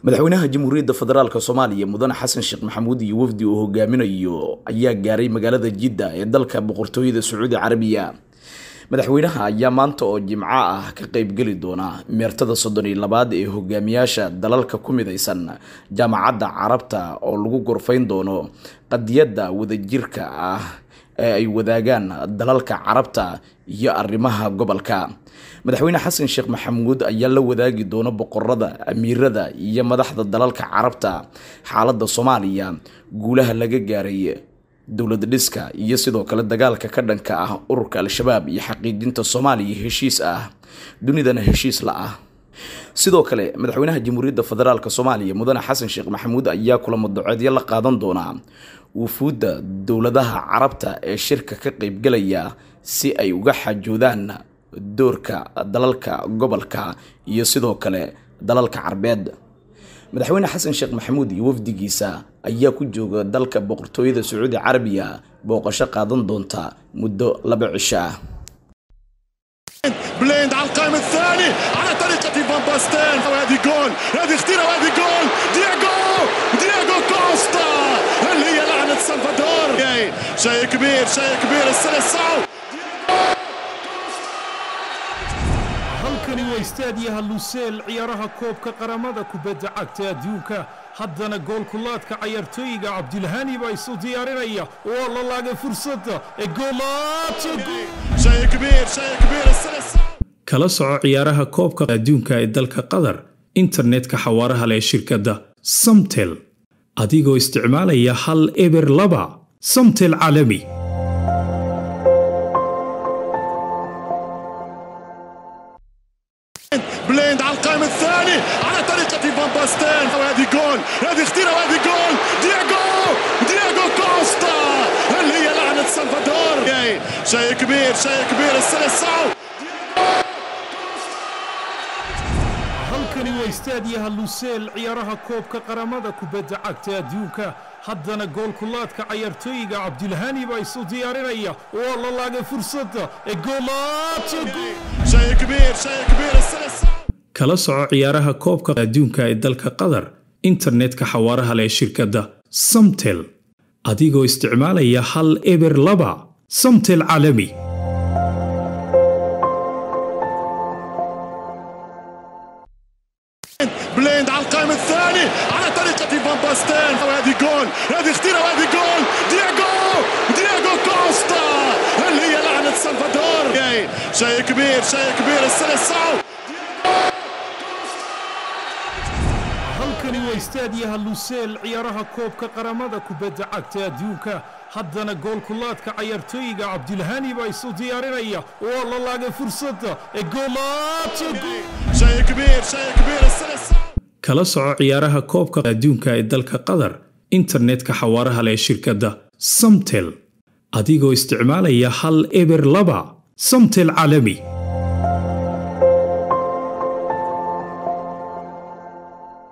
madaxweynaha jamhuuriyadda federaalk soomaaliya mudane xasan sheekh maxamuud iyo wafdi uu hogaaminayo ayaa gaaray magaalada jidda ee dalka boqortooyada sacuudi carabiya madaxweynaha ayaa maanta oo jimco ah ka qeybgeli doona meertada soddon iyo labaad ee hogaamiyaasha dalalka ku midaysan jaamacadda carabta oo lagu gorfayn doono qadiyadda wadajirka ah ee ay wadaagaan dalalka carabta iyo arrimaha gobolka madaxweyne xasan sheekh maxamuud ayaa la wadaagi doona boqorada amiirada iyo madaxda dalalka carabta xaaladda soomaaliya guulaha laga gaaray dowlad dhiska iyo sidoo kale dagaalka ka dhanka ah ururka al-shabaab iyo xaqiijinta soomaaliya heshiis ah dunidana heshiis la ah sidoo kale madaxweynaha jamhuuriyadda federaalk soomaaliya mudane xasan sheekh maxamuud ayaa kulamo doceedyo la qaadan doonaa wufuudda dowladaha carabta ee shirka ka qeybgalaya si ay uga xajoodaan doorka dalalka gobolka iyo sidoo kale dalalka carbeed madaxweyne xasan sheekh maxamuud iyo wafdigiisa ayaa ku jooga dalka boqortooyada sacuudi carabiya booqasho qaadan doonta muddo laba cisho ah بليند على القائم الثاني على طريقة فان باستين وهذه جول هذه خطيرة وهذه جول دياغو دياغو كوستا هل هي لعنة سلفادور شيء كبير شيء كبير السلسعو halkani waa istaadiyaha luseel ciyaaraha koobka qaramada kubadda cagta adduunka haddana goolkulaadka cayaartooyiga cabdilhani baa isu diyaarinaya waa la laagay fursadda ee شيء كبير شيء كبير السلسعو kala soco ciyaaraha koobka adduunka ee dalka qatar internetka xawaaraha leh shirkadda samtel adigoo isticmaalaya hal eber laba samtel caalami بليند على القائم الثاني على طريقة فان باستين وهذه جول هذه خطيرة وهذه جول دياغو دياغو كوستا هل هي لعنة سلفادور شيء كبير شيء كبير السلسعو halkani waa istaadiyaha luseel ciyaaraha koobka qaramada kubadda cagta adduunka haddana goolkulaadka cayaartooyiga cabdilhani baa isu diyaarinaya waa la laagay fursadda ee شيء كبير شيء كبير السلسعو kala soco ciyaaraha koobka adduunka ee dalka qatar internetka xawaaraha leh shirkadda samtel adigoo isticmaalaya hal eber laba samtel caalami بليند على القائم الثاني على طريقة فان باستين وهذه جول هذه خطيرة وهذه جول دياغو دياغو كوستا هل هي لعنة سلفادور شيء كبير شيء كبير السلسعو halkani waa istaadiyaha luseel ciyaaraha koobka qaramada kubadda cagta adduunka haddana goolkulaadka cayaartooyiga cabdilhani baa isu diyaarinaya waa la laagay fursadda ee شيء كبير شيء كبير السلسعو kala soco ciyaaraha koobka adduunka ee dalka qatar internetka xawaaraha leh shirkadda samtel adigoo isticmaalaya hal eber laba samtel caalami